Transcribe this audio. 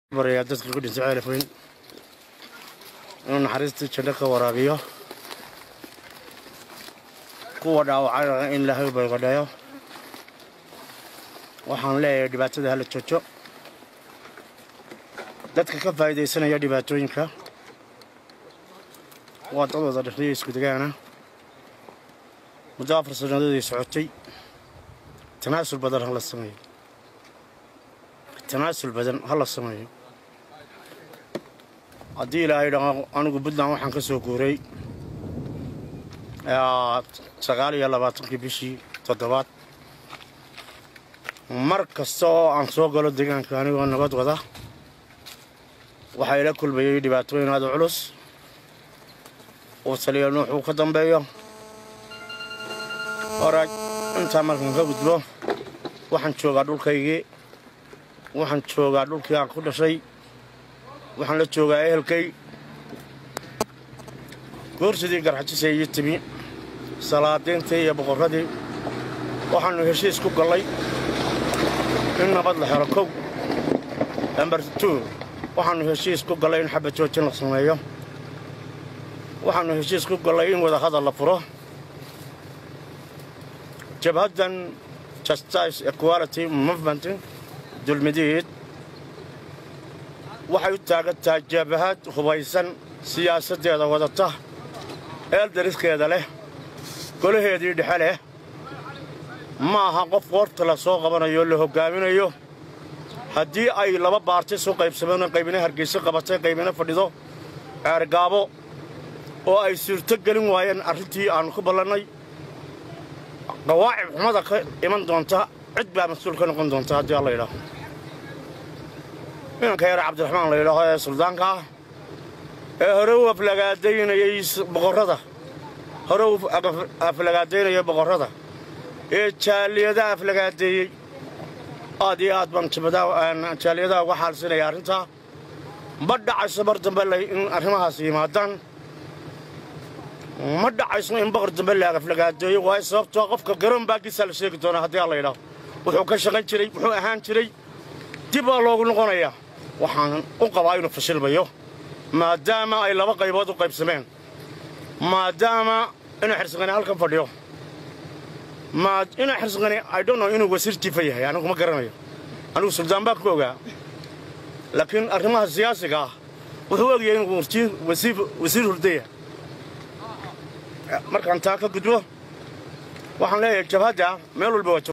barayaa dadka ku dhintay ceelafweyn inuu naxariistii janno ka waraabiyo kuwa dhaawacayna in ilaahay bayqadheeyo waxaan leeyahay dhibaatada hala joojo dadka ka faa'iidaysanaya dhibaatooyinka waa dad wada dhexdiyo isku degaana muddo afar sannadoodii socotay tanaasul badan ha la sameeyo tanaasul badan ha la sameeyo haddii ilaahay dhaqo anigu puntland waxaan ka soo guuray sagaal iyo labaatankii bishii toddobaad mar kasta oo aan soo galo deegaanka anigoo nabad wada waxaa ila kulmayay dhibaatooyin aada culus uu taliya nuux uu ka dambeeyo horaaj intaa markaan ka gudbo waxaan joogaa dhulkaygii waxaan joogaa dhulkii aan ku dhashay waxaan la joogaa ehelkay goorsidii garxajisay iyo timi salaadiintii iyo boqorradii waxaannu heshiis ku gallay in nabad la helo kow ember tu waxaannu heshiis ku gallay in xabad joojin la sameeyo waxaannu heshiis ku gallay in wadahadal la furo jabhaddan justice equality movement dulmidiid waxay u taagan tahay jabahad hubaysan siyaasaddeeda wadata eel dariskeeda leh golaheedii dhexe leh ma aha qof qoorta la soo qabanayo la hoggaaminayo haddii ay laba baartis u qaybsameen qaybina hargeyso qabatay qaybina fadhido ceergaabo oo ay suurto gelin waayeen arrintii aannu ku ballannay qawaacib xumada ka iman doonta cid baa mas-uul ka noqon doonta haddii alla yidhaaho inanka yare cabdiraxmaan la yidhaaho ee suldaanka ah ee hore u aflagaadaynayay boqorrada hore u aflagaadaynaya boqorrada ee jaaliyadaha aflagaadeeyey aad iyo aad baan jaaliyadaha uga xaalsinaya arrintaa ma dhacayso mar dambe in arrimahaas yimaadaan ma dhacayso in boqor dambe la aflagaadeeyo waayo sababtoo qofka garoon baagiisaa la sheegi doonaa haddii alla yidhaaho wuxuu ka shaqayn jiray wuxuu ahaan jiray dib baa loogu noqonayaa waxaan u qabaa inuu fashilmayo maadaama ay laba qaybood u qaybsameen maadaama inuu xirsiqani halkan fadhiyo inuu xirsiqani idhono inuu wasiir jifa yahay anigu ma garanayo anigu suldaan baan ku ogaa laakiin arrimaha siyaasiga ah wuxuu ogyahay inuu wasiir hurdaya markaan taa ka gudbo waxaan leeyahay jabhadda meel walba waa